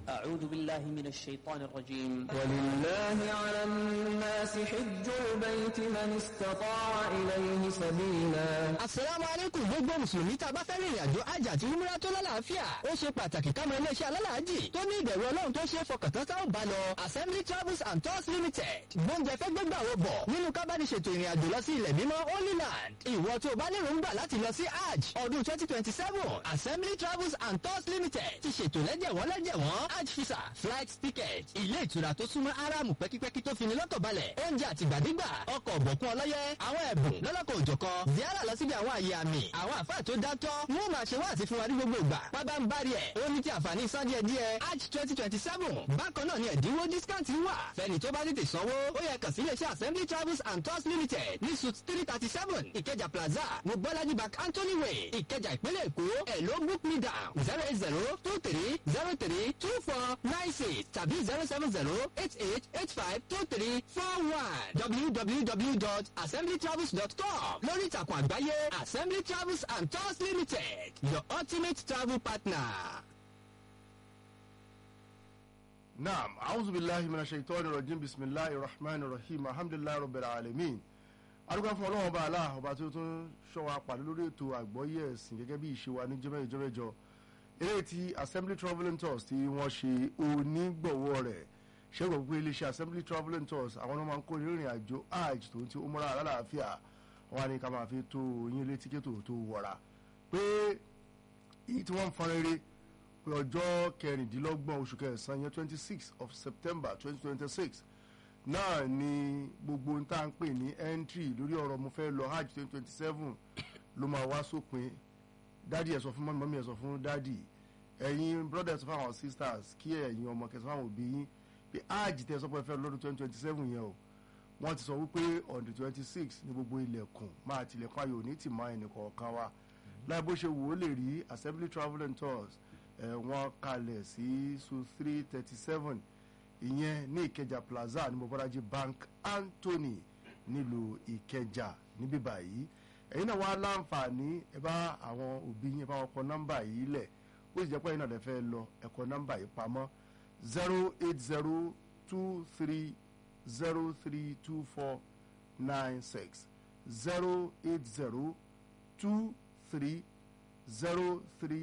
أعوذ بالله من الشيطان الرجيم ولله على الناس حج البيت من استطاع إليه سبيلا Àsàlámù alaykum gbogbo Mùsùlùmí tá a bá fẹ́ rìnrìn àjò àjà àti umrah tó lálàáfíà. Ó ṣe pàtàkì ká mọ iléeṣẹ́ alálàájì tó ní ìbẹ̀rù Ọlọ́run tó ṣe é fọkàntán tá ò bá lọ. Assembly Travels and Tours Limited. Gbóúnjẹ fẹ́ gbégbà wo bọ̀ nínú kábàdì ṣètò ìrìn àjò lọ sí ilẹ̀ mímọ́ Holy Land. Ìwọ tó o bá lérò ń gbà láti lọ sí Hajj ọdún twenty twenty seven. Assembly Travels and Tours Limited ti ṣètò lẹ́jẹ̀wọ́n lẹ́jẹ̀wọ́n Hajj visa flight ticket. Ilé ìtura tó súnmọ́ Áráàmù pẹ́kípẹ́kí tó fini lọ́kàn balẹ̀. Oúnjẹ àtìgbàdégbà ọkọ̀ ọ̀bọ̀kún ọlọ́yẹ àwọn ẹ̀bùn lọ́lọ́kọ̀ òjọ̀kan. Ziara lọ síbi àwọn àyè àmì àwọn àfáà tó dátọ́ wọ́n máa ṣe wáàsí fún wa ní gbogbo ìgbà pábá ń bari ẹ̀ ó ní ti àǹfààní san díẹ̀ díẹ̀ arch twenty twenty seven bákan náà ni ẹ̀dínwó discount wà fẹ́ni tó bá tètè sanwó ó yẹ kàn sí iléeṣẹ́ assembly travels and tours limited ní suit three thirty seven ìkẹjà plaza ní bọ́lájí bank anthony way ìkẹjà ìpínlẹ̀ èkó ẹ̀ ló book me down zero eight zero two three zero three two four nine six tàbí zero seven zero eight eight eight five two three four one www.assemblytravels.com lórí ìtàkùn àgbáyé assembly travels and tours limited your ultimate travel partner. naam a'udhu billahi minash shaitani rajim bisimilahi rahman rahim alhamdulilayi rabbil alamin arúgbó fún ọlọ́wọ́n bá aláà ọba tí ó tún ṣọ́wa pàdé lórí ètò àgbọ́yé ẹ̀sìn gẹ́gẹ́ bí ìṣe wa ní jẹ́mẹ́jọ jẹ́mẹ́jọ eré ti assembly travelling tours tí wọ́n ṣe onígbọ̀wọ́ rẹ̀ ṣẹ́gun pé iléeṣẹ́ assembly travelling tours àwọn ọmọ máa ń kó ìrìn àjò hajj tó ń ti umrah alálàáfíà wọn á ní ká máa fi tó yín létí kí tó tó wọ̀ra pé èyí tí wọ́n ń fọn rere pé ọjọ́ kẹrìndínlọ́gbọ̀n oṣù kẹsàn-án yẹn twenty six of september twenty twenty six náà ni gbogbo ń tá à ń pè ní entry lórí ọ̀rọ̀ mo fẹ́ lọ hajj twenty twenty seven ló máa wá sópin dádì ẹ̀ sọ fún mọ́mí mọ́mí ẹ̀ sọ fún dádì ẹ̀yin brother sọ fún àwọn sisters kí ẹ̀yin ọmọ kẹsàn fún àwọn òbí yín pé hajj tẹ́ sọ pé ẹ fẹ́ lọ́dún twenty twenty seven yẹn o wọ́n ti sọ wípé on the twenty six ní gbogbo ilẹ̀kùn máa tilẹ̀kùn ayò ní tìmọ̀ ẹnì kọ̀ọ̀kan wa láì bó ṣe wò ó lè rí assembly travel and tours ẹ̀ wọ́n kalẹ̀ sí su three thirty seven ìyẹn ní ìkẹjà plaza ní mobaraji bank anthony nílùú ìkẹjà níbí báyìí ẹ̀yin náà wá láǹfààní ẹ bá àwọn òbí yín ẹ bá wọn kọ nọ́mbà yìí lẹ̀ ó sì jẹ́ pé ẹ̀yin náà lè fẹ́ lọ ẹ kọ nọ́mbà yìí pamọ́ zero eight zero two three zero three two four nine six zero eight zero two three zero three